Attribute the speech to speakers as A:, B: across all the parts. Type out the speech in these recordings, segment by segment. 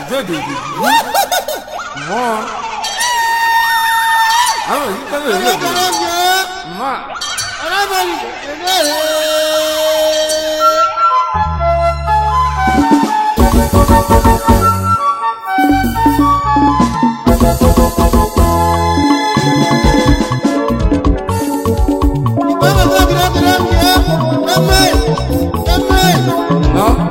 A: Dede. Mmụọ. Ahụ nke na-eme. Mma. Nọ.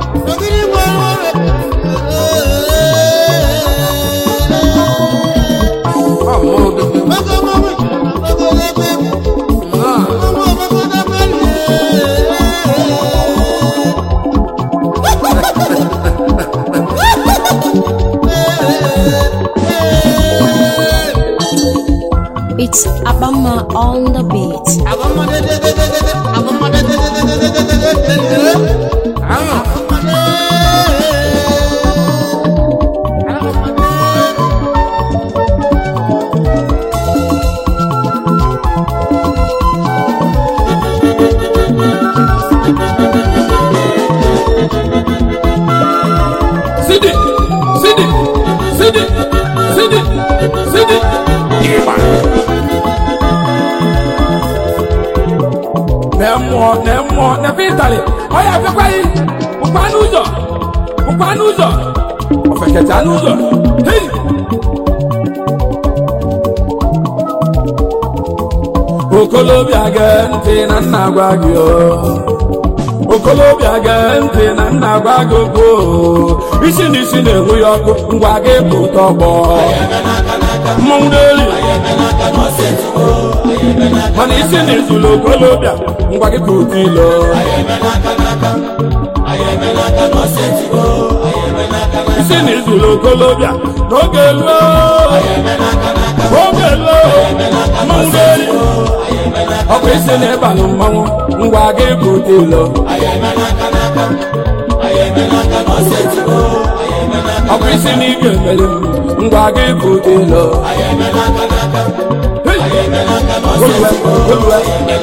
A: Ọ mmụọ dede. Mma.
B: It's Abama on the beat.
A: Ahụ. Sidi, Sidi, Sidi, Sidi, Sidi. Ịgba. Na mmụọ, na mmụọ, na vitali. Ọ ya bịakwa yi. Bụkwa n'ụzọ. Bụkwa n'ụzọ. Ofeketa n'ụzọ. Hei. Okolobịa gee ntị na nna gwa gị o. okolobịa gee ntị na nna gwa gị okwu o. isi na isi na-enwu ya ọkụ ngwa gị pụta ọgbọ mmọnwụ n'elu mana isi na izulu okolobịa ngwa gị pụta ilo isi na izulu okolobịa n'oge luo oge luo mmọnwụ n'elu ọ bụ isi na ịbalụ mmanwụ ngwa gị pụta ilo ọ bụ isi na ike mere m ngwa gị pụta ilo Olue, olue.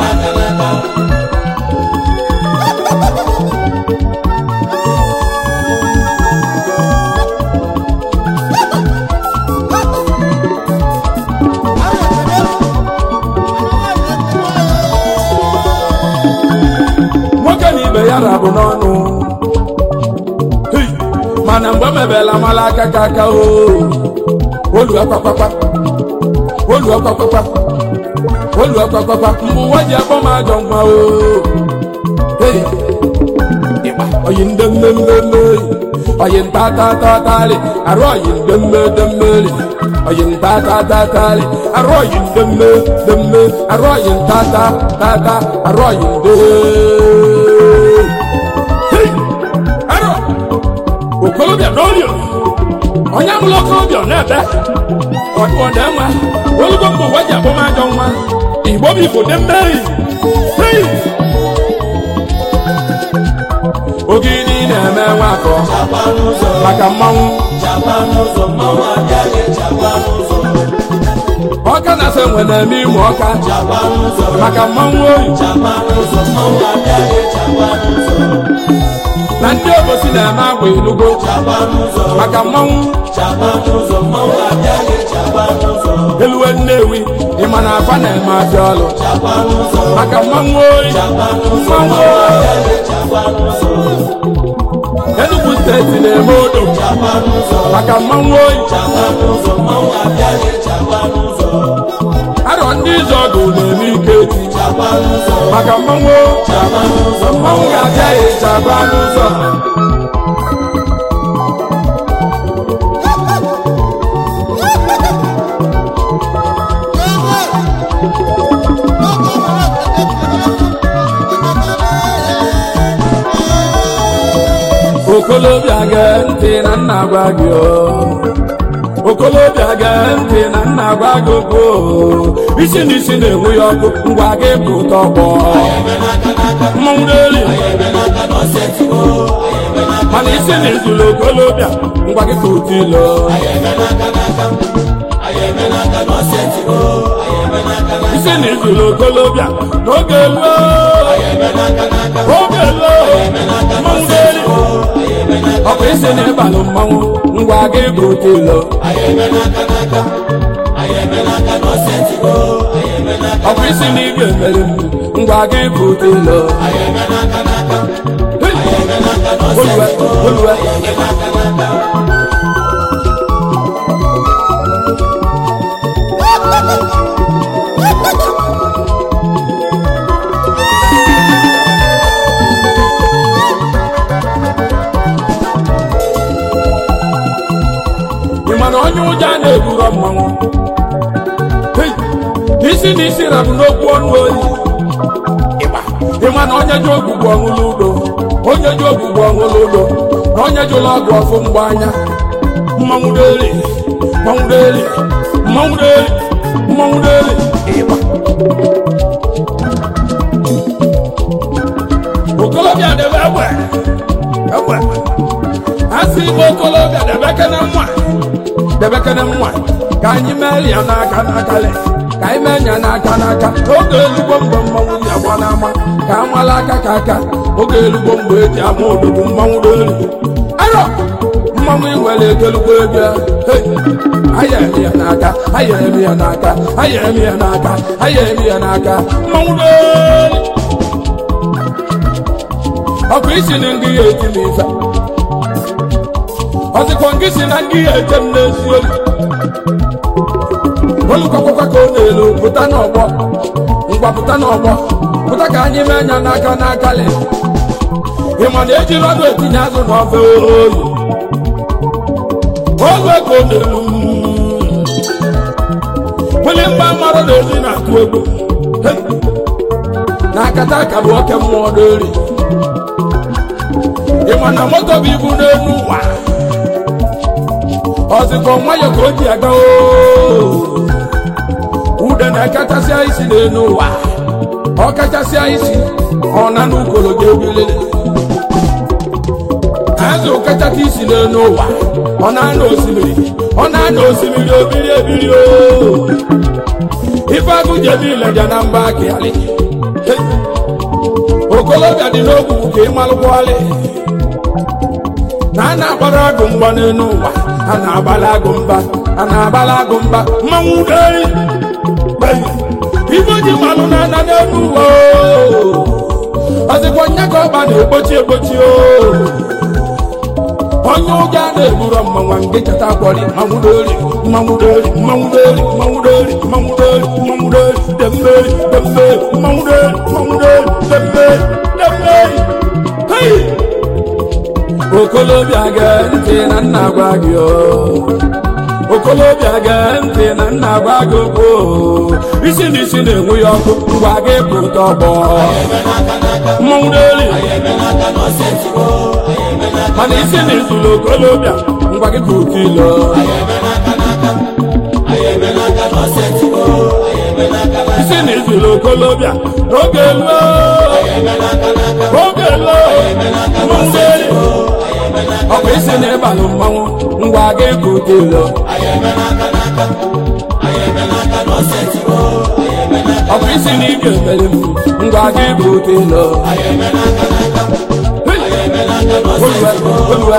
A: nwoke na ibe ya rabụ n'ọnụ Hey! mana mgbe mebela mala aka ka aka o olu akpakwakwa olu akpakwakwa olu akpakwakwa mgbe ụwa ji akpọ m ajọ nwa o Hey! Ịgba, oyi ndị mmemme oyi ntatatatarị arụ oyi ndị mmedemmeri oyi ntatatatari arụ oyi ndị mmedemme arụ oyi ntata tata arụ oyi ndị Hey! Arọ! okolobịa n'orio onye amụla okolobịa ọ na-ebe ọ ọ na-enwe olugo mgbe ụwa ji abụmajọ nwa igbo bụ igbo dị mmeri Hey! ogidi na-eme nwakọ maka mmanwụ ọka na ase nwe na-eme ịmụ ọka maka mmanwụ oyi na ndị obosi na-eme agwa ilugo maka mmanwụ eluwe nnewi ịma na afa na-eme afịa ọlụ maka mmanwụ oyi mmanwụ oyi Enugu steeti na-eme odo maka mmanwụ oyi arọ ndị izu ọgụ na-eme ike eti maka mmanwụ mmanwụ ga-abịa ya eji agba n'ụzọ okolobịa gee ntị na nna gwa gị o okolobịa gee ntị na nna gwa gị okwu o isi na isi na-enwu ya ọkụ ngwa gị pụta ọgbọ mmanwụ n'elu mana isi na izulu okolobịa ngwa gị pụta ilo isi na izulu okolobịa n'oge luo oge luo mmanwụ n'elu ọ bụ isi na ịbalụ mmanwụ ngwa gị bụ tilo ọ bụ isi na igwe mere m ngwa gị bụ tilo olùwẹ olùwẹ. ị ma na onye ụjọ a na-eburo mmanwụ Hey! isi na isi rabụ n'okwu ọnụ oyi Ịgba. ị ma na onye ji ogbugbu ọṅụlụ udo onye ji ogbugbu ọṅụlụ udo na onye ji ụlọ ọgwụ ọfụ mgbe anya mmanwụ deli mmanwụ deli mmanwụ deli mmanwụ deli Ịgba. okolobịa debe egbe egbe asị igbe okolobịa debekene nwa debekene nwa ka anyị mee ya n'aka n'aka le ka anyị mee ya n'aka n'aka oge elugbo mgbe mmanwụ ji agba n'ama ka amala aka ka aka oge elugbo mgbe eji ama ododo mmanwụ n'elu arọ mmanwụ iwere egelugbo ebe hey! aya eme ya n'aka aya eme ya n'aka aya eme ya n'aka aya eme ya n'aka mmanwụ n'elu ọ bụ isi na ndị ya eti m ife ọzịkwa ngị si na ngị ya eche m n'ezi olu olukwakwa ka ọ na-elu pụta n'ọgbọ ngwa pụta n'ọgbọ pụta ka anyị mee anya n'aka n'aka le ị ma na ejiri ọdụ etinye azụ n'ofe oyi olu ka ọ na-elu wili mgba mmarụ na ezi na-atụ egwu Hey! na akata aka bụ oke mmụọ n'eri ị ma na moto bụ ibu n'elu ụwa ọzịkọ nwayọ ka o ji aga oo ude na-ekachasịa isi n'elu ụwa ọ kachasịa isi ọ na n'ukolo ga-ebilili azụ kachata isi n'elu ụwa ọ na-ana osimiri ọ na-ana osimiri obiri ebiri oo ife agụ jebi ileja na mba akịalị okolobịa dị n'ogwu ka ịmalụkwalị na a na-agbara agụ mgba n'elu ụwa a na-agbala agụ mba a na-agbala agụ mba mmanwụ dei ife ji malụ na ana n'elu ụwa oo. ọzịkwa nya ka ọba na-egbochi egbochi o onye ụjọ a na-eburo mmanwa nke chata akwọrị mmanwụ dori mmanwụ dori mmanwụ dori mmanwụ dori mmanwụ dori mmanwụ dori demmeri demmeri mmanwụ dori mmanwụ dori demmeri demmeri hei okolobịa gee ntị na nna gwa gị o okolobịa gee ntị na nna gwa gị okwu o. isi na isi na-enwe ya ọkụ ngwa gị pụta ọgbọ mmanwụ dori mana isi na izulu okolobịa ngwa gị pụta ilo isi na izulu okolobịa n'oge elu oge elu mmanwụ dori ọ bụ isi na ịbalụ mmanwụ ngwa gị pụta ilo ọ bụ isi na ike mere m ngwa gị pụta ilo Olúwa, Olúwa.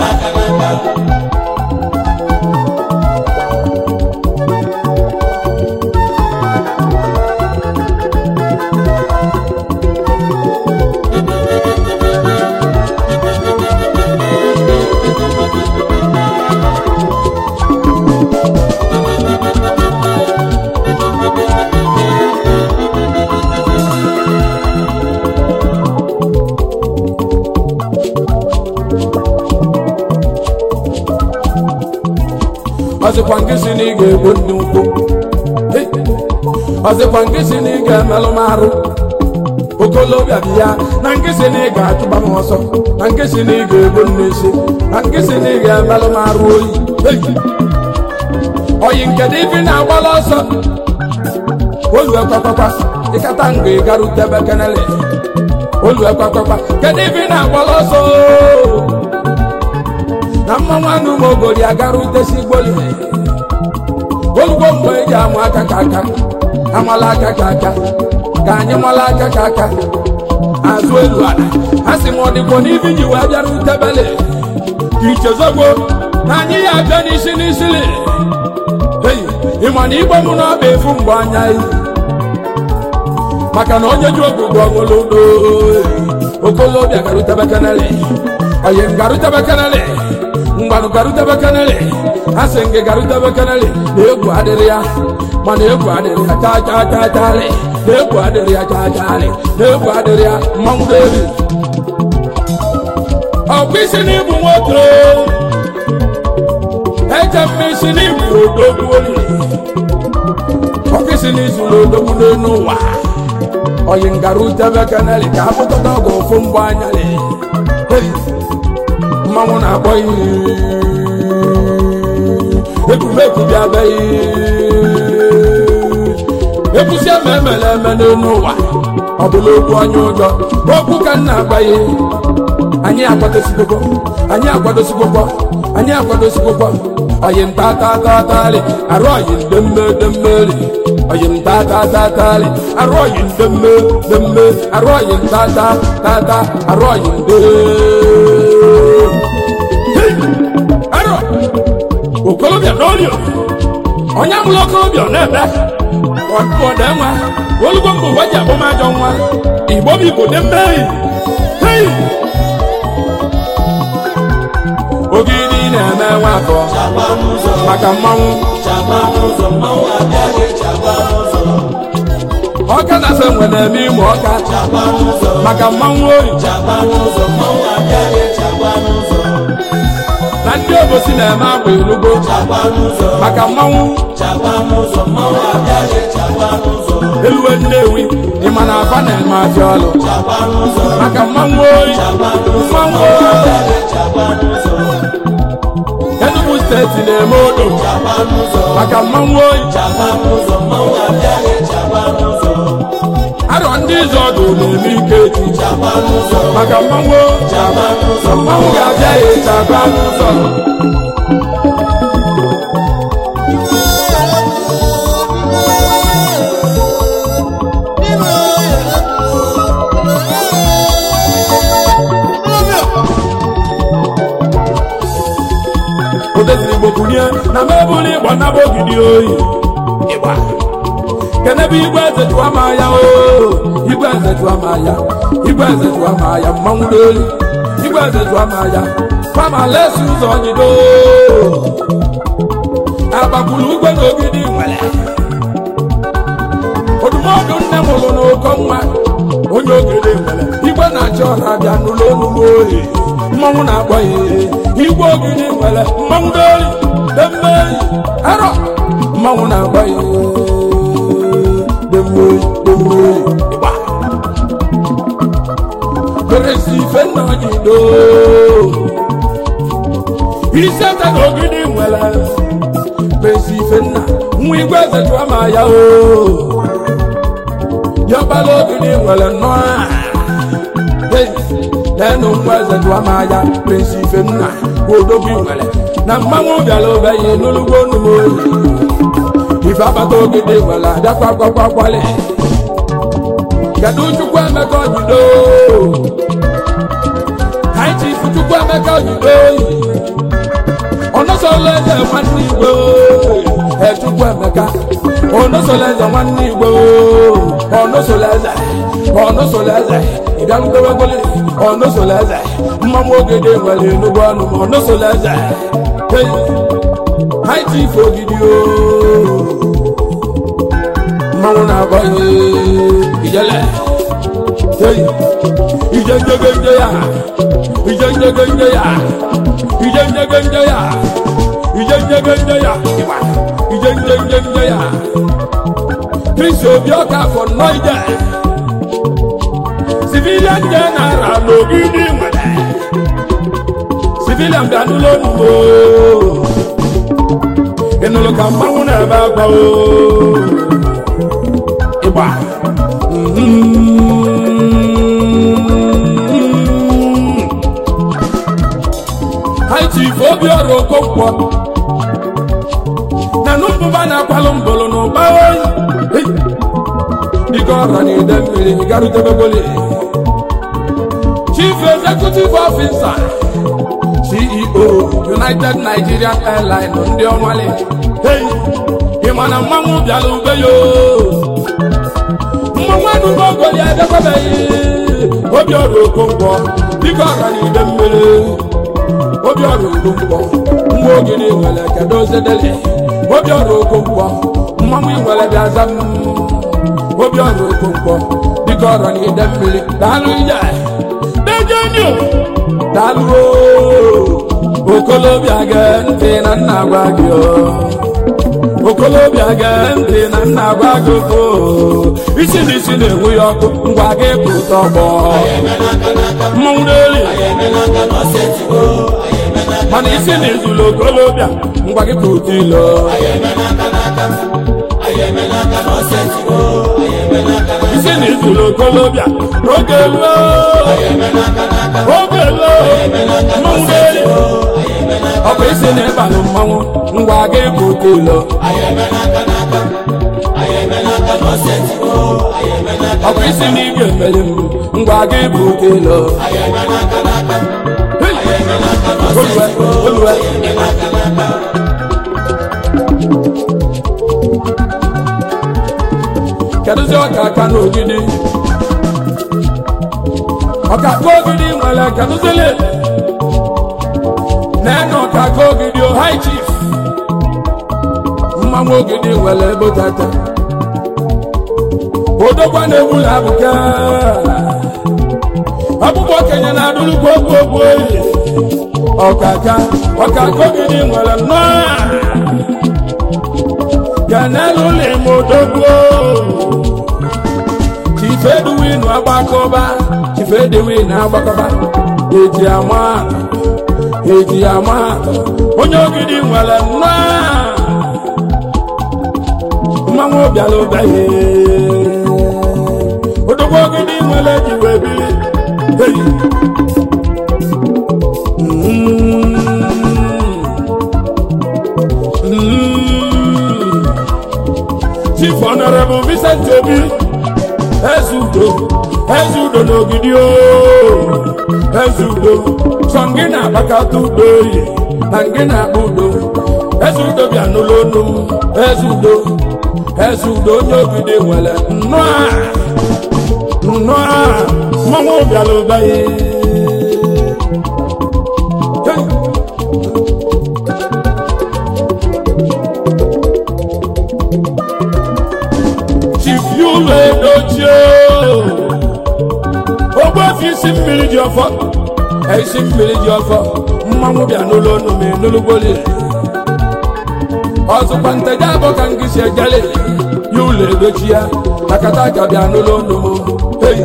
A: ọzịkwa nke si na ị ga-egbu ndị nkwụ Hey! ọzịkwa nke si na ị ga-emelụ m arụ okolobịa dị ya na nke si na ị ga-achụba m ọsọ na nke si na ị ga-egbu m n'isi na nke si na ị ga-emelụ m arụ oyi Hey! oyi nke dị ife na-agbala ọsọ olue kwakwakwa ịkata nga ịgarutebe kenele olue kwakwakwa kedu ife na-agbala ọsọ na mmanwụ anụ ma ogori agara utesi gboli olugbo mgbe eji amụ aka ka aka amala aka ka aka ka anyị mala aka ka aka azụ elu ala a sị m ọ dịkwa n'ibi ji wee bịara utebele ka ichezogbo na anyị ya abịa n'isi n'isili Hey, ị ma na igbe mụ na ọba efu mgbe anya yi maka na onye ji ogbugbo ọgolodo okolobịa garutebe kenele oyi m garutebe kenele mgbanụ garutebe kenele asị m gị garutebe kenele na egwu adịrị ya mana egwu adịrị ya chaa chaa chaa chaarị na egwu adịrị ya chaa chaarị na egwu adịrị ya mmanwụ n'elu ọkwa isi n'ibu nwoke eje mmesi n'ibu odogwu oli ọkwa isi n'izu n'odogwu n'elu ụwa oyi ngarutebe kenele ka apụtata ọgụ ofu mgbe anyalị Hey, mmanwụ na-akpọ iyi ekwumeku bịa beghị ekwusi eme emele eme n'elu ụwa ọ bụla okwu onye ụjọ okwu ka m na-agbaghị anyị akwadosikwokwọ anyị akwadosikwokwọ anyị akwadosikwokwọ oyi m tatatatarị arụ oyi ndemme demmeri oyi m tatatatarị arụ oyi ndemme demme arụ oyi m tata tata arụ oyi nde arọ okolobịa n'olio onye amụrụ okolobịa ọ na-ebe ọdị nwa olugbo mbụ ụwa ji abụmajọ nwa igbo bụ igbo dị mmeri hei ogidi na-eme nwa afọ maka mmanwụ ọka na-asa nwe na-eme ịmụ ọka maka mmanwụ oyi na ndị obosi na-eme agba elugbo maka mmanwụ eluwe nnewi ịma na afa na-eme afịa ọlụ maka mmanwụ oyi mmanwụ oyi Enugu steeti na-eme odo maka mmanwụ oyi arọ ndị izu ọdụ na-eme ike echi maka mmanwụ oyi mmanwụ ga-abịa ya ịchaba n'ụzọ odeziri igbo kunie na mebụlụ ịgba naba ogidi oyi ịgba kenebe igwe eze jụwa ma ya o igwe eze jụwa ma ya igwe eze jụwa ma ya mmanwụ n'elu igwe eze jụwa ma ya fama lesi ụzọ nyido agbakwuru ugwe na ogidi nwere odumọdụ nne mụrụ n'ụkọ nwa onye ogede nwere igwe na-achị ọra bịa n'ụlọ onugbo oyi mmanwụ na-akpọ ya igwe ogidi nwere mmanwụ n'oli demmeri arọ mmanwụ na-akpọ ya demmeri demmeri ịgba peresi ife nna ojido isete na ogidi nwere peresi ife nna nwa igwe eze jụọ ma ya o yọbala ogidi nwere nnọọ lẹ́nu mú ẹsẹ̀ tó a máa ya pèsè ìfẹ́ nà odóbi wẹ̀lẹ̀ na mmanwụ bịara obe yi n'olugbo numo ife abata ogede wẹ̀lẹ̀ adakwa kwakwakwali kedu chukwu emeka ojido haiti ifu chukwu emeka ojido ọnọsọlọ eze nwanne igbo ẹ chukwu emeka ọnọsọlọ eze nwanne igbo ọnọsọlọ eze ọnọsọlọ eze ịbịalutewegoli ọnọsọlọ eze mmanwụ ogede nwere enugwu ọnụ ma ọnọsọlọ eze haiti ife ogidi o mmanwụ na-agba ijele ije njegende ya ije njegende ya ije njegende ya ije njegende ya ije njegende ya kristi obi ọka afọ nnọọ ije civilian general n'ogidi nwere civilian bịa n'ụlọ onugbo ịnụrụ ka mmanwụ na-ebe akwa o ịgba haiti ife obi ọrụ okonkwo na nụmbụba na-akwalụ mbụlụ n'ụba oyi dịka ọra na ide mmiri garutebegoli chief executive officer ceo united nigerian airline ndị ọmali hey ị ma na mmanwụ bịara ube yo mmanwụ adụgo ogoli edekwabeghị obi ọrụ okonkwo dịka ọra na ide mmiri obi ọrụ okonkwo mgbe ogiri nwere kedu ozedele obi ọrụ okonkwo mmanwụ nwere bịaza m obi ọrụ okonkwo dịka ọra na ide mmiri daalụ ije dejenio daalụ okolobịa gee ntị na nna gwa gị o okolobịa gee ntị na nna gwa gị o isi na isi na-enwe ya ọkụ ngwa gị pụta ọgbọ mmanwụ n'elu mana isi na ezulu okolobịa ngwa gị pụta ilo isi na ezulu okolobịa oge luo oge luo mmanwụ n'elu ọ bụ isi na ịbalụ mmanwụ ngwa gị pụta ilo ọ bụ isi na igwe emere m ngwa gị pụta ilo olùwẹ olùwẹ. kedụzi ọka aka n'ogidi ọka aka ogidi nwere kedụzili nene ọka aka ogidi o high chief mmanwụ ogidi nwere ebe tata odogwa na-egbula abụka ọkpụkpọ okenye na-adụlukwa ogwu ogwu oyi ọkaka ọkaka ogidi nwere nnọọ ganelu limo dogbo chifeduwin agbakọba chifeduwin agbakọba eji ama eji ama onye ogidi nwere nnọọ mmanwụ bịara ụbịaghị odogbo ogidi nwere jiwe biri hey. Chief Honorable Vincent Obi Ezudo Ezudo n'ogidi o Ezudo sọ ngị na-agbakọta udo oyi na ngị na-akpa udo Ezudo bịa n'ụlọ onu m Ezudo Ezudo onye ogidi nwere nnọọ nnọọ mmanwụ bịara ụbaghị Chief Yulo Edochie ogbefi isi mmiri dị ọfọ isi mmiri dị ọfọ mmanwụ bịa n'ụlọ ọnụ ma enulugboli ọzụkwa nteje abụ ka ngị si ejele Yulo Edochie akata aka bịa n'ụlọ ọnụ m hey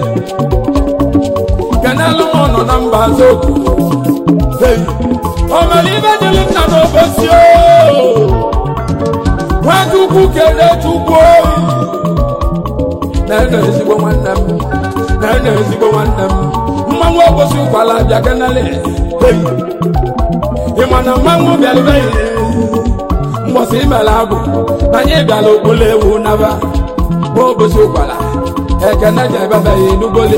A: kenelu m nọ na mba azokwu hey o mere ibe dịrị nna n'obosi o nwachukwu kele chukwu oyi na-ene ezigbo nwanne m na-ene ezigbo nwanne m mmanwụ obosi ụkwala bịa kenele hey ị ma na mmanwụ bịarubeghị mbọsị imere agwụ na anyị bịara okpolo ewu naba ma obosi ụkwala ekene ji ebebeghị n'ugboli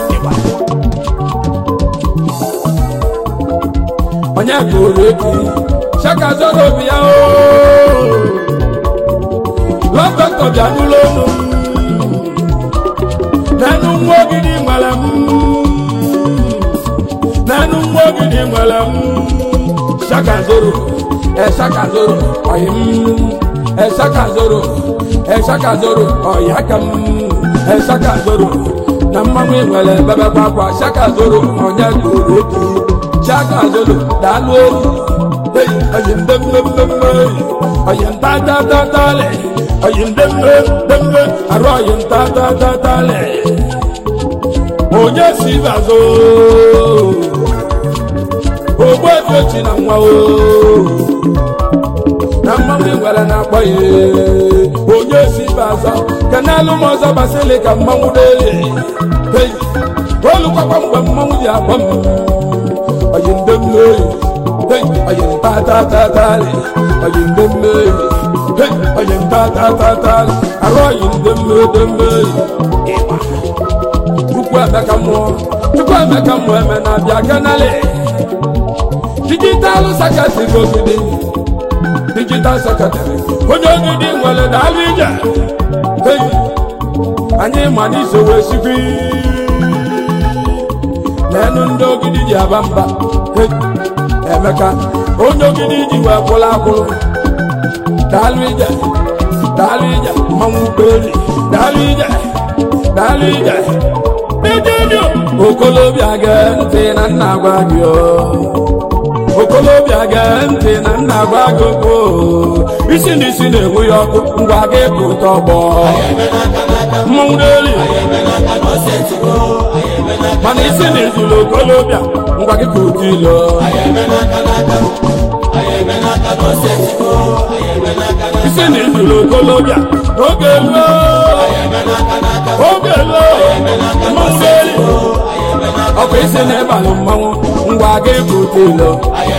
A: onye kụrụ eki shaka zoro obi ya ooo lọdọkọ bịa n'ụlọ olu n'enu nwa ogidi nwere m n'enu nwa ogidi nwere m shaka zoro eshaka zoro oyi m eshaka zoro eshaka zoro oyi aka m eshaka zoro na mmanwụ nwere bebe kwakwa shaka zoro onye kụrụ eki shaka zoro daalụ olu hey oyi mbemmemmemme oyi ntatatatale oyi ndemmemmemme arụ oyi ntatatatale onye si bazo ogbu efiochi na nwa o na mmanwụ nwere na-akpọ ya onye si bazo kenelu m ọzọ basịlị ka mmanwụ dee hey olukwakwa mgbe mmanwụ ji akpọ m oyi ndemmemme hey oyi ntatatatale oyi ndemmemme hey oyi ntatatatale arụ oyi ndemmemme ịgba chukwu emeka mmụọ chukwu emeka mmụọ eme na abịa kenale ije sekretịrị ogidi digital sekretịrị onye ogidi nwere daalụ ije Hey, anyị ma n'iso wee sikwi n'enu ndị ogidi ji aba mba Hey, emeka onye ogidi ji wee kwụrụ akwụrụ daalụ ije daalụ ije mmanwụ ụgbọelu daalụ ije daalụ ije Ejeju okolobịa gee ntị na nna gwa gị o okolobịa gee ntị na nna gwa gị okwu o. isi na isi na-enwe ya ọkụ ngwa gị pụta ọgbọ mmanwụ n'elu mana isi na izulu okolobịa ngwa gị pụta ilo isi na izulu okolobịa oge lo oge lo mmanwụ n'elu ọkụ isi na ịbalụ mmanwụ ngwa gị pụta ilo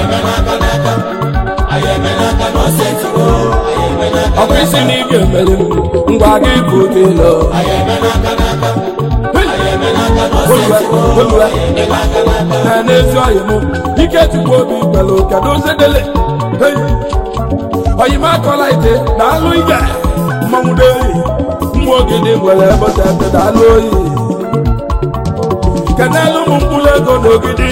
A: ọkụ isi na ị ga-emeri m ngwa gị pụta ilo na n'ezi ọyị m ike chukwu obi gbere kedu zedele ọyị m akọla ite daalụ ije mmanwụ n'oyi mmụ ogidi nwere ebotete daalụ oyi kenelu m mkpụrụ ego n'ogidi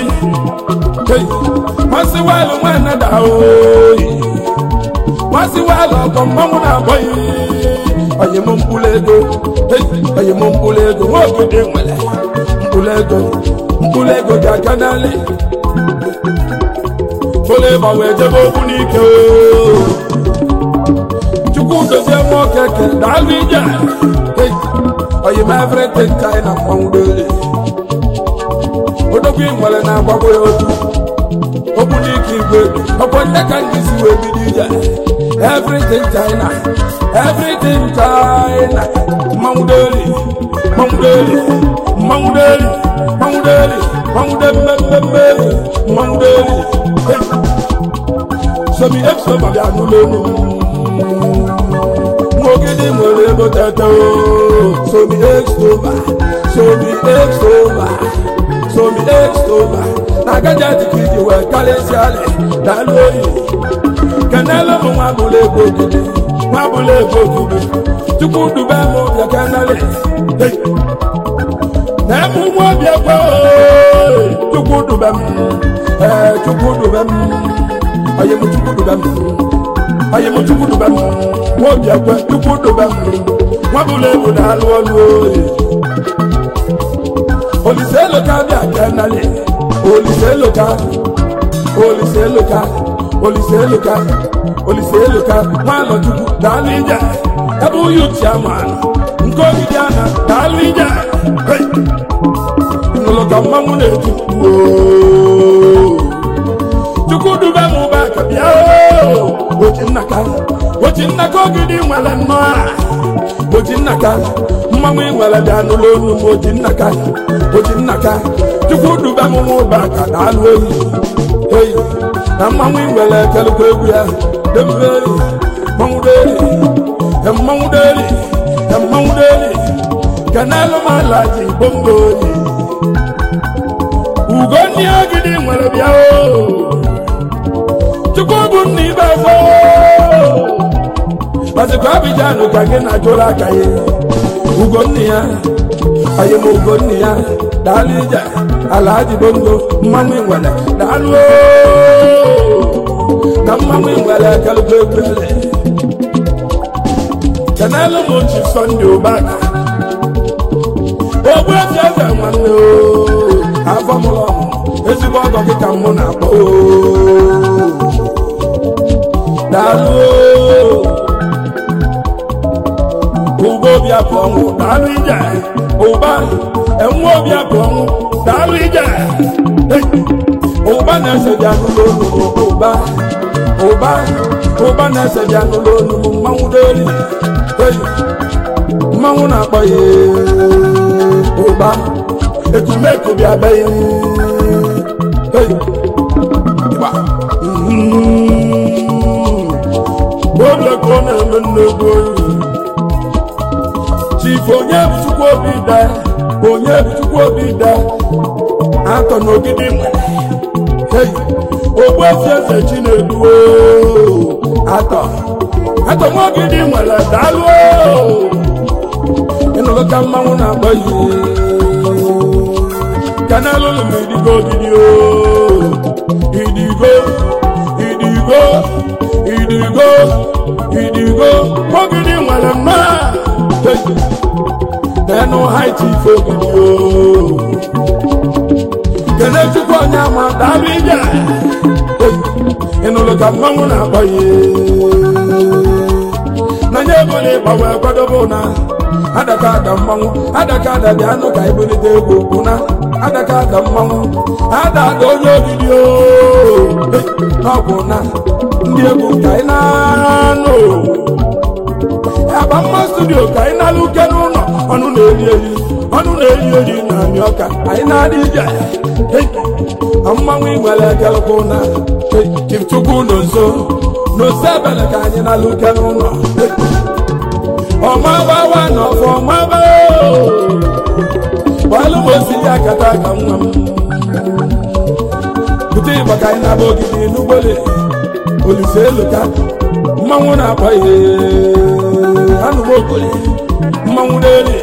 A: masị walụ nwanne daa oyi masị walụ ọkọ mmanwụ na-abọghị ọyị m mkpụrụ ego ọyị m mkpụrụ ego nwa ogidi nwere mkpụrụ ego mkpụrụ ego ga-aga n'ala bụrụ ịgba wee jebe okwu n'ike oo. chukwu dozie nwa okeke daalụ ije Hey, oyi m everything china mmanwụ n'elu odogwu ị nwere na-agbagbo ya otu okwu n'ike igwe ọkwọ ndị ka ndị si wee bido ije everything china everything china mmanwụ n'elu mmanwụ n'elu mmanwụ n'elu mmanwụ n'elu mmanwụ de mmemme mmanwụ n'elu Hey. somi exo ma bịa n'ụlọ elu Mogidi nwere ego tete o somi extova somi extova somi extova na gajeti ka iji wee karịsịa alị daalụ oyi kenelu m nwa bụla ego ogidi nwa bụla ego ogidi chukwu dube m bịa keneli Hey. na emu nwa obi ekwe o chukwu dube m ee chukwu dube m oyi m chukwu dube m oyi m chukwu dube m nwa obi ekwe chukwu dube m nwa bụla ego na-alụ ọlụ oyi olise eloka bịa keneli olise eloka olise eloka olise eloka olise eloka nwanọ chukwu daalụ ije ebe uyu chiaman nke ogidi ana daalụ ije Hey! nụlụ ka mmanwụ na-eti "Woo!" chukwu dube m ụba ka bịa oo! oji nnaka oji nnaka ogidi nwere nnọọ a. oji nnaka mmanwụ ị nwere bịa n'ụlọ onu m oji nnaka oji nnaka chukwu dube m nwa ụba ka daalụ oyi eyi na mmanwụ ị nwere ekelekwa egwu ya dembe eyi mmanwụ deli ya mmanwụ deli ya mmanwụ deli kenelu m ala ji bongo oyi ugo ndị ogidi nwere bịa oo chukwu bụ nna ibe gboo mazikwa abijan ka gị na jụrụ aka ya ugo nne ya onye m ugo nne ya daalụ ije ala ji bongo mmanwụ nwere daalụ oo. na mmanwụ nwere kelekwa egwu ele kenelu m chi sọnde ụbaka ogbu ezi eze nwanne oo afọ mụrụ ọmụ ezigbo ọgọ gị ka mụ na-akpọ oo daalụ oo. ụba obi abụ ọnwụ daalụ ije ụba enwe obi abụ ọnwụ daalụ ije Hey! ụba na-ese dị anụlụ olu m ụba ụba ụba na-ese dị anụlụ olu m mmanwụ deli Hey! mmanwụ na-akpọ ya ụba ekumeku bịa be Hey! Ịgba. Mhm. oge ka ọ na-eme nnegwu oyi chifu onye bụ chukwu obi da onye bụ chukwu obi da atọ n'ogidi nwere Hey! ogbuefi eze chinedu atọ atọ nwogidi nwere daalụ ịnụrụ ka mmanwụ na-agba ihe kanalụ lụrụ idigo ogidi o idigo idigo idigo idigo ogidi nwere mma n'enu haiti ife ogidi o kene chukwu onye ama daalụ ije ịnụrụ ka mmanwụ na-agba ihe n'anya ego na ịgbanwe kwadobe na adaka ada mmanwụ adaka ada bịa anụ ka ibulite ego bụ na adaka ada mmanwụ ada ada onye ogidi o n'ọbụ na ndị egwu ka anyị na-anụ aba mma studio ka anyị na-alụ uke n'ụlọ ọnụ na-eri eri ọnụ na-eri eri na amị ọka anyị na-adị ije mmanwụ igwere ekelekwu na chukwu nọ nso n'ose ebele ka anyị na-alụ uke n'ụlọ ọmabawa na ọfọ ọmaba gbalụ m osi ya kata ka nwa m bute ịgba ka anyị na-aba ogidi n'ugbole olise eluka mmanwụ na-akpọ ihe anụm okoli mmanwụ n'elu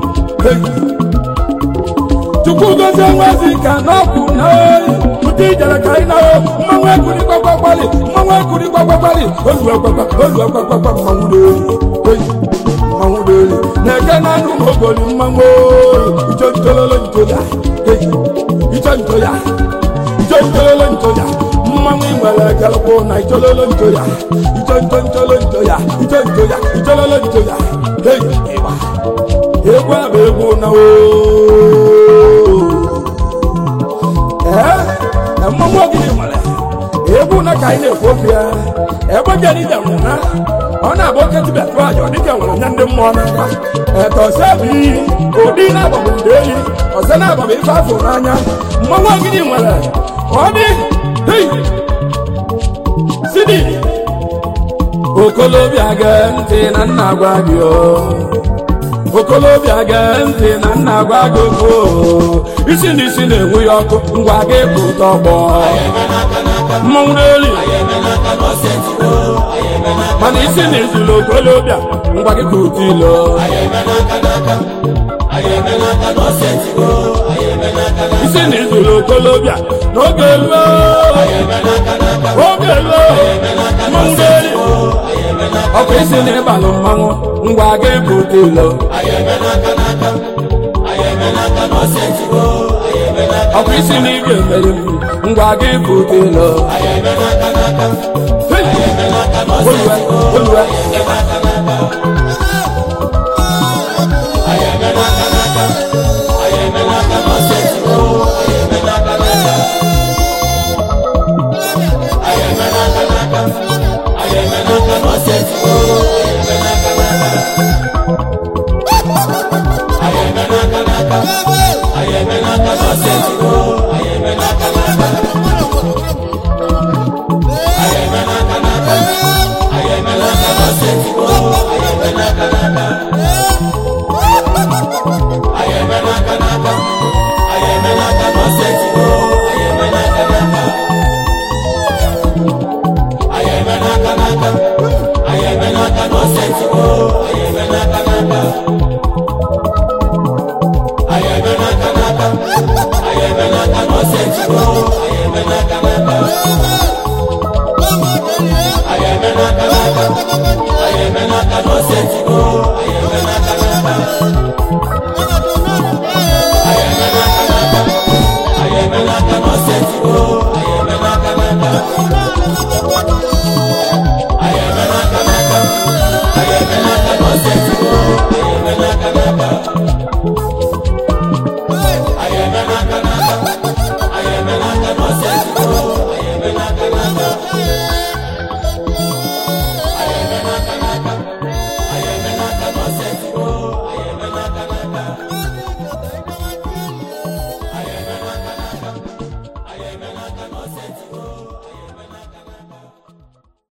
A: chukwu gozie nwazi ka n'ọkụ na oyi bute ijere ka anyị na-ahụ mmanwụ ekuri gbagbagbali mmanwụ ekuri gbagbagbali olu ọgbagba olu ọgbagbagba mmanwụ n'elu mmanwụ n'elu na-eke na anụ m ogoli mmanwụ icho ntololo ntoya icho ntoya icho ntololo ntoya mmanwụ nwere ekelekwu na ichololo ntoya icho nto ntolo ntoya icho ntoya ichololo ntoya hei ịgba egwu a bụ egwu na ee mmanwụ ogidi nwere egwu na ka anyị na-ekwu okwu ya ebe jenide nwụ na ọ na-abụ oke tibia tụọ aja ọ dịka nwere nye ndị mmụọ n'aka etọse bụ iyi ụdị na-agbagbu ndị eyi ọzọ na-agbagbu ife afọ n'anya mmanwụ ogidi nwere ọ dị hei sidi okolobịa gee ntị na nna gwa gị o okolobịa gee ntị na nna gwa gị okwu isi na isi na-enwe ya ọkụ ngwa gị bụ tọgbọ mmanwụ n'elu mana isi na izulu okolobịa ngwa gị ka ụtụ ilo isi na izulu okolobịa n'oge luo oge luo mmanwụ n'elu ọkụ isi na ịbalụ mmanwụ ngwa gị bụ ụtụ ilo ọkụ isi na igwe mere ngwa gị bụ ụtụ ilo olùwẹ olùwẹ.
C: Ayé mẹ́nà kanọ́ sẹ́ńtì kó, ayé mẹ́nà kanọ́.